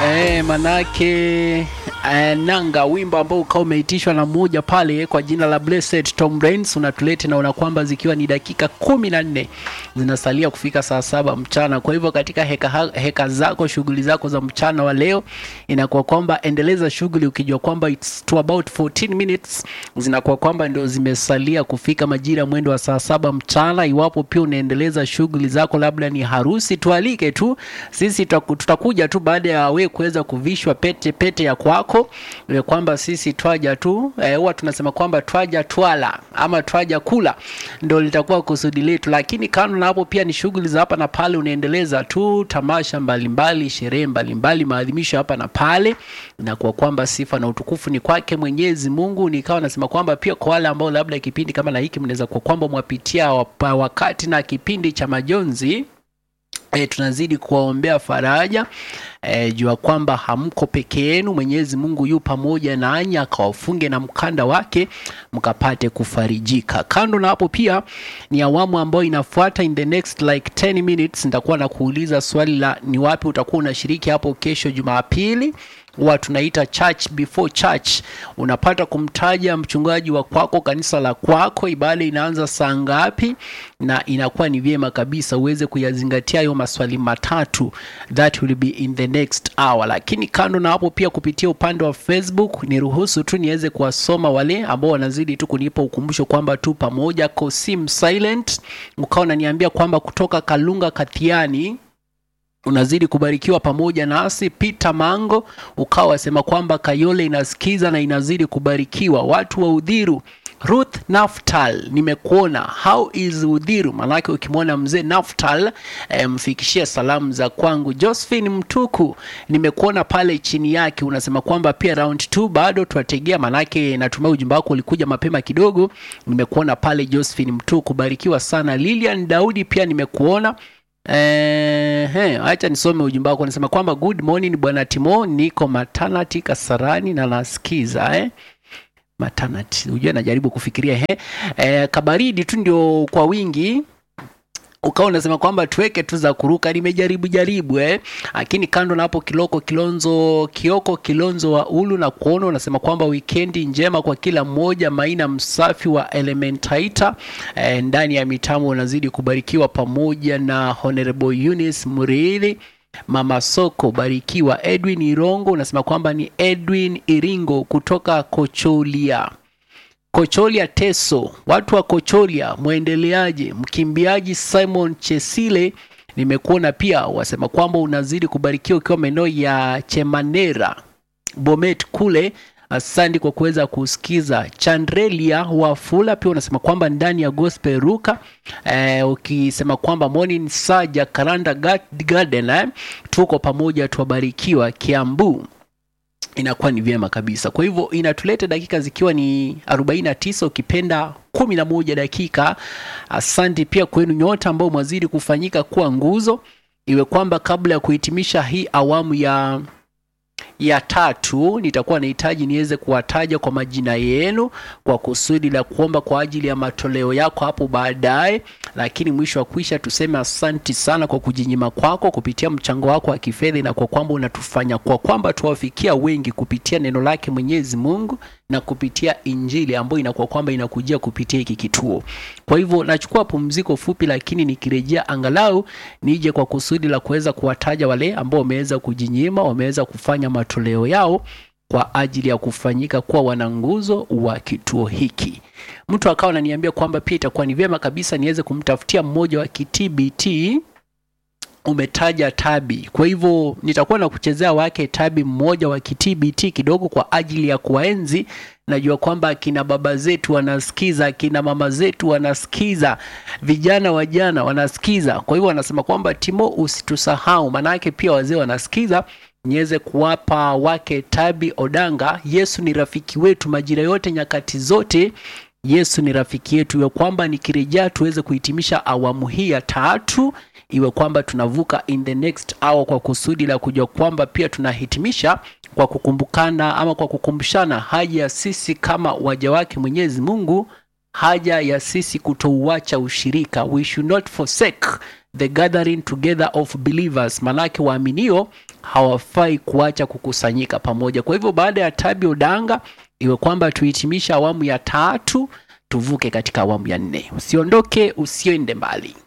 Eh, manake eh, nanga wimbo ambao ukawa umeitishwa na mmoja pale kwa jina la Blessed Tom Rains unatulete naona kwamba zikiwa ni dakika kumi na nne zinasalia kufika saa saba mchana. Kwa hivyo katika heka, heka zako shughuli zako za mchana wa leo inakuwa kwamba endeleza shughuli ukijua kwamba it's to about 14 minutes zinakuwa kwamba ndio zimesalia kufika majira mwendo wa saa saba mchana. Iwapo pia unaendeleza shughuli zako, labda ni harusi, tualike tu sisi, tutaku- tutakuja tu baada ya we kuweza kuvishwa pete pete ya kwako, ile kwamba sisi twaja tu eh, huwa tunasema kwamba twaja twala ama twaja kula, ndio litakuwa kusudi letu. Lakini kando na hapo, pia ni shughuli za hapa na pale, unaendeleza tu tamasha mbalimbali, sherehe mbalimbali, maadhimisho hapa na pale, na kwa kwamba sifa na utukufu ni kwake Mwenyezi Mungu. Nikawa nasema kwamba pia kwa wale ambao labda kipindi kama na hiki mnaweza kwa kwamba mwapitia wapa- wakati na kipindi cha majonzi E, tunazidi kuwaombea faraja e, jua kwamba hamko peke yenu. Mwenyezi Mungu yu pamoja nanyi, akawafunge na mkanda wake mkapate kufarijika. Kando na hapo, pia ni awamu ambayo inafuata in the next like 10 minutes, nitakuwa na kuuliza swali la ni wapi utakuwa unashiriki hapo kesho Jumapili huwa tunaita church before church. Unapata kumtaja mchungaji wa kwako, kanisa la kwako, ibada inaanza saa ngapi, na inakuwa ni vyema kabisa uweze kuyazingatia hayo maswali matatu, that will be in the next hour. Lakini kando na hapo, pia kupitia upande wa Facebook, niruhusu tu niweze kuwasoma wale ambao wanazidi tu kunipa ukumbusho kwamba tu pamoja. Kosim Silent ukawa unaniambia kwamba kutoka Kalunga Kathiani unazidi kubarikiwa pamoja nasi. Peter Mango ukawa wasema kwamba Kayole inasikiza na inazidi kubarikiwa. Watu wa Udhiru, Ruth Naftal, nimekuona. How is Udhiru? Maanake ukimwona mzee Naftal eh, mfikishie salamu za kwangu. Josephine Mtuku, nimekuona pale chini yake, unasema kwamba pia round 2 bado tuwategea, maanake natumai ujumbe wako ulikuja mapema kidogo. Nimekuona pale Josephine Mtuku, barikiwa sana. Lilian Daudi pia nimekuona Eh, he, acha nisome ujumbe wako. Nasema kwamba good morning bwana Timo, niko maternity Kasarani na nasikiza eh. Maternity, unajua najaribu kufikiria he. Eh, kabaridi tu ndio kwa wingi ukawa unasema kwamba tuweke tu za kuruka, nimejaribu jaribu eh, lakini kando na hapo, Kiloko Kilonzo Kioko Kilonzo wa Ulu na kuona unasema kwamba wikendi njema kwa kila mmoja. Maina Msafi wa Elementaita eh, ndani ya mitamo unazidi kubarikiwa pamoja na Honorable Eunice Murili Mama Soko barikiwa. Edwin Irongo unasema kwamba ni Edwin Iringo kutoka Kocholia. Kocholia Teso, watu wa Kocholia mwendeleaje? Mkimbiaji Simon Chesile nimekuona pia, wasema kwamba unazidi kubarikiwa ukiwa maeneo ya Chemanera Bomet kule. Asante kwa kuweza kusikiza. Chandrelia Wafula pia unasema kwamba ndani ya Gospel Ruka eh, ukisema kwamba morning saja Karanda Garden eh, tuko pamoja, tuwabarikiwa Kiambu inakuwa ni vyema kabisa. Kwa hivyo inatuleta dakika zikiwa ni 49 ukipenda 11 dakika. Asante pia kwenu nyote ambao mwazidi kufanyika kuwa nguzo, iwe kwamba kabla ya kuhitimisha hii awamu ya ya tatu nitakuwa nahitaji niweze kuwataja kwa majina yenu kwa kusudi la kuomba kwa ajili ya matoleo yako hapo baadaye, lakini mwisho wa kuisha tuseme asanti sana kwa kujinyima kwako kupitia mchango wako wa kifedha, na kwa kwamba unatufanya kwa kwamba tuwafikia wengi kupitia neno lake Mwenyezi Mungu na kupitia Injili ambayo inakuwa kwamba inakujia kupitia hiki kituo. Kwa hivyo nachukua pumziko fupi, lakini nikirejea angalau nije kwa kusudi la kuweza kuwataja wale ambao wameweza kujinyima, wameweza kufanya matoleo yao kwa ajili ya kufanyika kuwa wananguzo wa kituo hiki. Mtu akawa ananiambia kwamba pia itakuwa ni vyema kabisa niweze kumtafutia mmoja wa kitbt umetaja Tabi, kwa hivyo nitakuwa na kuchezea wake Tabi mmoja wa kitbt kidogo kwa ajili ya kuwaenzi. Najua kwamba akina baba zetu wanasikiza, akina mama zetu wanasikiza, vijana wajana wanasikiza. Kwa hivyo wanasema kwamba Timo, usitusahau, maanake pia wazee wanasikiza niweze kuwapa wake Tabi Odanga. Yesu ni rafiki wetu majira yote, nyakati zote. Yesu ni rafiki yetu, iwe kwamba nikirejea tuweze kuhitimisha awamu hii ya tatu, iwe kwamba tunavuka in the next hour, kwa kusudi la kujua kwamba pia tunahitimisha kwa kukumbukana ama kwa kukumbushana haja ya sisi kama waja wake Mwenyezi Mungu haja ya sisi kutouacha ushirika we should not forsake the gathering together of believers manake waaminio hawafai kuacha kukusanyika pamoja kwa hivyo baada ya tabi odanga iwe kwamba tuhitimisha awamu ya tatu tuvuke katika awamu ya nne usiondoke usiende mbali